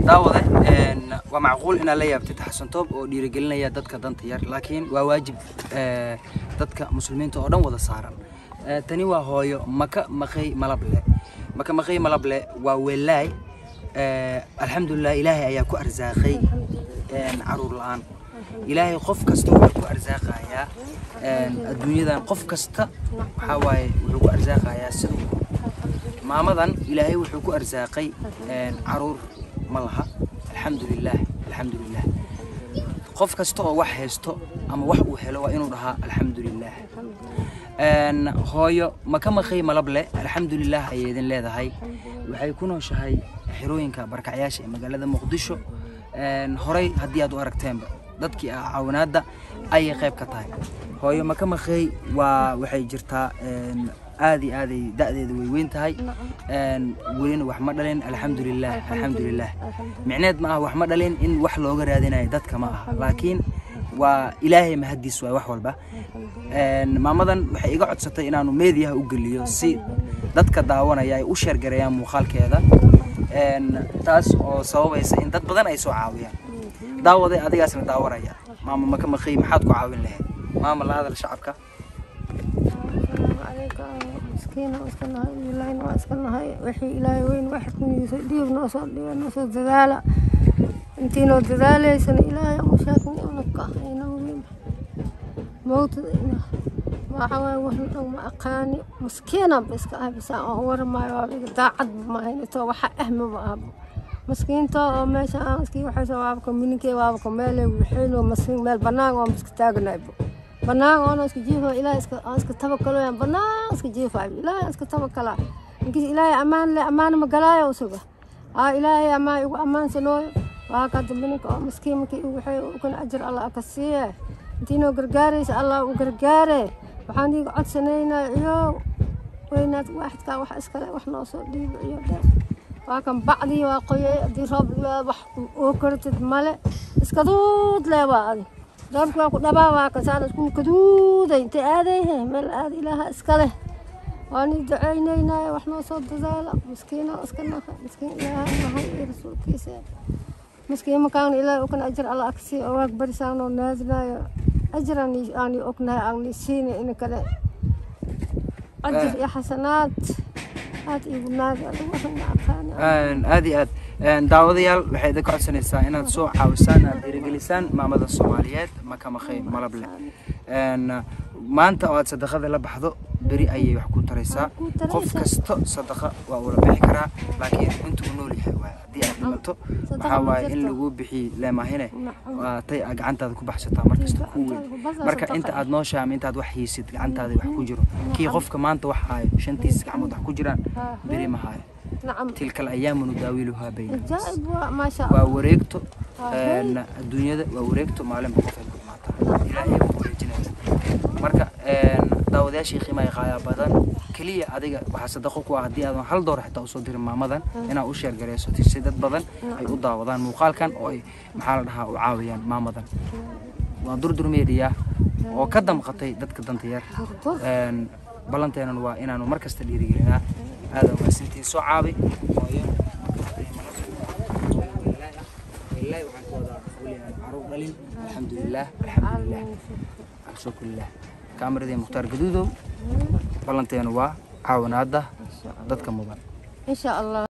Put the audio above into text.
daawade een, waa macquul inaad la yaabtid xasan toob oo dhiirigelinaya dadka danta yar laakiin waa waajib ee, dadka muslimiinta oo dhan wada saaran Ee, tani waa hooyo maka maqay malable maka maqay malable waa weelaay Ee, alxamdulilah ilaahay ayaa ku arsaaqay een, caruur la-aan ilaahay qof kasta wuxuu ku arsaaqayaa een, adduunyadan qof kasta waxaa waaye wuxuu ku arsaaqayaa siduu maamadan ilaahay wuxuu ku arsaaqay een, caruur ma laha alxamdulilah alxamdulilah qof kasta oo wax haysto ama wax uu helo waa inuu dhahaa alxamdulilah Een, hooyo maka maqay malable alxamdulilah ayay idin leedahay waxay ku nooshahay xerooyinka barkacyaasha ee magaalada muqdisho Een, horey haddii aad u aragteenba dadkii ah caawinaadda ayay qayb ka tahay hooyo maka maqay waa waxay jirtaa een, aad iyo aaday da'deeda way weyn tahay Een, welina wax ma dhalin alxamdulilah alxamdulilah micneed ma aha wax ma dhalin in wax looga raadinayo dadka ma aha laakiin waa ilaahay mahadiis waay wax walba Een, maamadan waxay iga codsatay inaanu meediyaha u geliyo si dadka daawanaya ay u sheergareeyaan muuqaalkeeda Een, taas oo sababaysa in dad badan ay soo caawiyaan daawaday adigaasna daawanaya maama maka maqay maxaad ku caawin lahayd maama la hadal shacabka عليك مسكينة واسكنها إلهي واسكنها وحي إلهي وين واحد من يدير نوصل دير نوصل دلالة انتي نو دلالة سن إلهي مشاكل ونقع هنا وين موت ما حوى وحن أو ما أقاني مسكينة بس كأي بس أور ما يوابي داعد ما هنا تو وحا أهم ما أبو مسكين تو ماشي مسكين وحي سوابكم منكي وابكم مالي وحيلو مسكين مال بناغ ومسكتاغنا يبو banaan oona iska jiifo ilaahay iska aan iska tabakaloyan banaan iska jiifaayo ilaahay aan iska tabakalaa inkis ilaahay ammaan leh ammaan ma galaayo usuga aa ilaahay ammaan igu ammaansanooyo waa ka dambininka oo miskiin markii igu waxay ukana ajar allah aka siiye intiinoo gargaaraysa allah u gargaare waxaan iiga codsanaynaa iyo weynaad waaxidkaa wax iskale wax noo soo dhiibo iyo dheer waa kan bacdii waa qoyay haddii roob yimaado wax oo kartid male iska duud lee waa adi doorku waa ku dhabaa waa kan saan isku kaduuday intay aadayhe meel aad ilaaha iska leh waan ii ducaynaynaaye wax noo soo dadaala miskiino iska naha miskiin ilaaha nahay iyo rasuulkiisa miskiin makaan ilaahay ukan ajar alla agsii oo waag barisaanoo naadinaayo ajar aan ii ognahay aan ii siina in kale ajar iyo xasanaad aad iigu naadi adigu waxaan ma aqaani Een, aad iyo aad Een, daawadayaal waxay idinka codsanaysaa inaad soo caawisaan aad dhiirigelisaan maamada soomaaliyeed maka maqay malable Een, maanta oo aad sadaqada la baxdo beri ayay wax ku taraysaa ku taraysaa. qof kasto sadaqa waa ula bixi karaa laakiin inta uu nool yahay waay haddii aad dhimato Sadaqa waxaa ma waaye in jirto. lagu bixiy leemahine Nacam. waa tay aad gacantaada ku baxsataa markasta ku weyn marka inta aad nooshahay ama intaad wax hiisid gacantaada wax ku jiro kii qofka maanta wax haayo shantiisa gacmood wax ku jiraan Ah, beri ma haayo nacam tilka alayaamu nudaawiluhaa bayna ajaa'ib waa maasha waa allah wareegto Ah, een, adduunyada waa wareegto maalinba qof ay ku imaataa ilaahay buu wareejinaya marka een, daawadayaashii qiimaha qaayaa badan keliya adiga waxaa sadaqo ku ah haddii aadan hal door xitaa usoo dirin maamadan inaad u sheergareyso si dad badan ay u daawadaan muuqaalkan oo ay maxaa la dhahaa u caawiyaan maamadan waa durdur media oo ka damqatay dadka danta yar Durdur. Een, ballanteenan waa inaanu mar kasta dhiirigelinaa aadan waasintiin soo caabi hooyo ilaahay waxaan ku wadaa weligaan caruur dhalin alxamdulilah alxamdulilah alshukurilah kaameradii mukhtaar gaduudow ballanteenu waa caawinaada dadka mudan insha allah